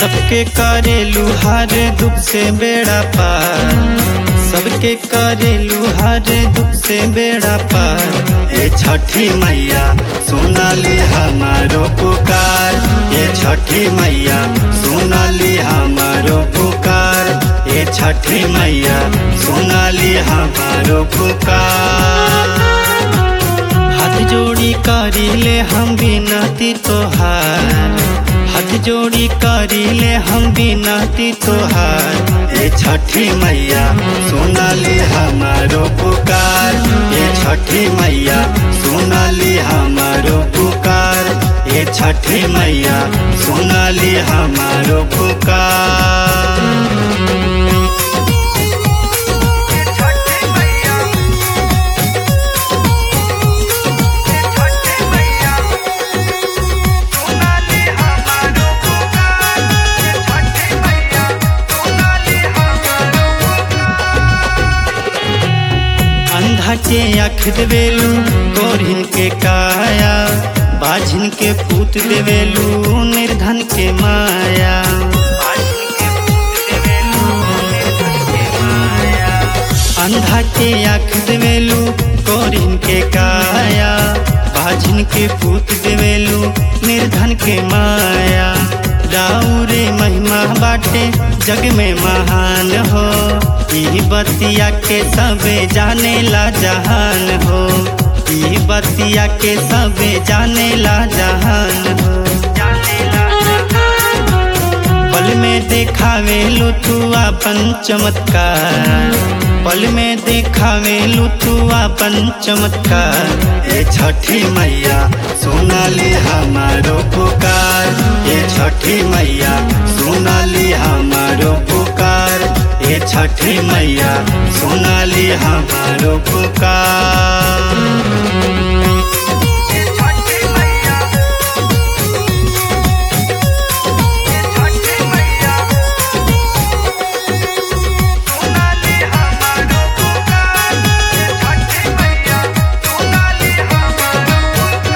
सबके करेलू हर दुख से बेड़ा पार सबके करेलू हर दुख से बेड़ा पार ये छठी मैया सुनाली हमारो पुकार ये छठी मैया सुनाली हमारो पुकार ये छठी मैया सुनाली हमारो पुकार हाथ जोड़ी करीले हम बिनती तोहार हाथ जोड़ी करीले हम बिनती तोहार ये छठी मैया सुनाली हमारो पुकार ये छठी मैया सुनाली हमारो पुकार ये छठी मैया सुनाली हमारो पुकार छठी मैया छठी मैया सोनाली हमारो पुकार छठी मैया सोनाली हमारो अंधा के आँख देवेलू गोरिन के काया बाझिन के पूत देवेलू निर्धन के माया अंधा के आँख देवेलू गोरिन के काया बाझिन के पूत देवेलू निर्धन के माया दाऊरे महिमा बाटे जग में महान हो ई बतिया के सबे जाने ला जहान हो ई बतिया के सबे जाने ला जहान हो पल में देखावे लू तू अपन चमत्कार पल में देखावे लू तू अपन चमत्कार ये छठी मैया सोनाली हमारो पुकार ये छठी मैया सोनाली हमारो पुकार ये छठी मैया सोनाली हमारो पुकार छठी मैया छठी मैया सोनाली हमारो पुकार छठी मैया सोनाली हमारो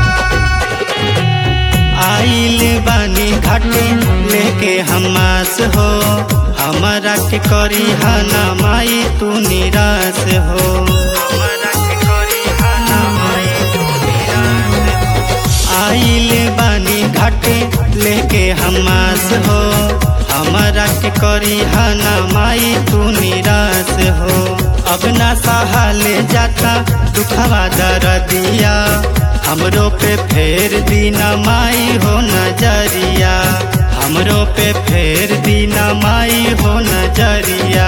आइल बानी घाटे लेके हमास हो हमारा के करी हना माई तू निराश हो हमारा के करी हना माई तू निराश हो। आइल बानी घाटे लेके हमास हो हमारा के करी हना माई तू निराश हो अब ना सहाले जाता दुखवा दर्दिया हमरो पे फेर दीना माई हो नजरिया हमरो पे फेर दीना माई हो नजरिया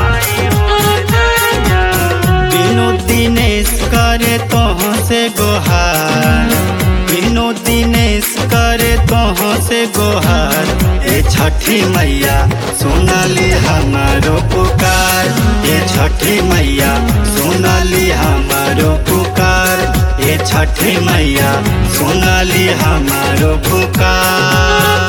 बिनो दिनेश करे तोह से गोहार बिनो दिनेश करे तोह से गोहार ये छठी मैया सोनाली हमारो पुकार ये छठी मैया सोनाली हमारो पुकार ये छठी मैया सोनाली हमारो पुकार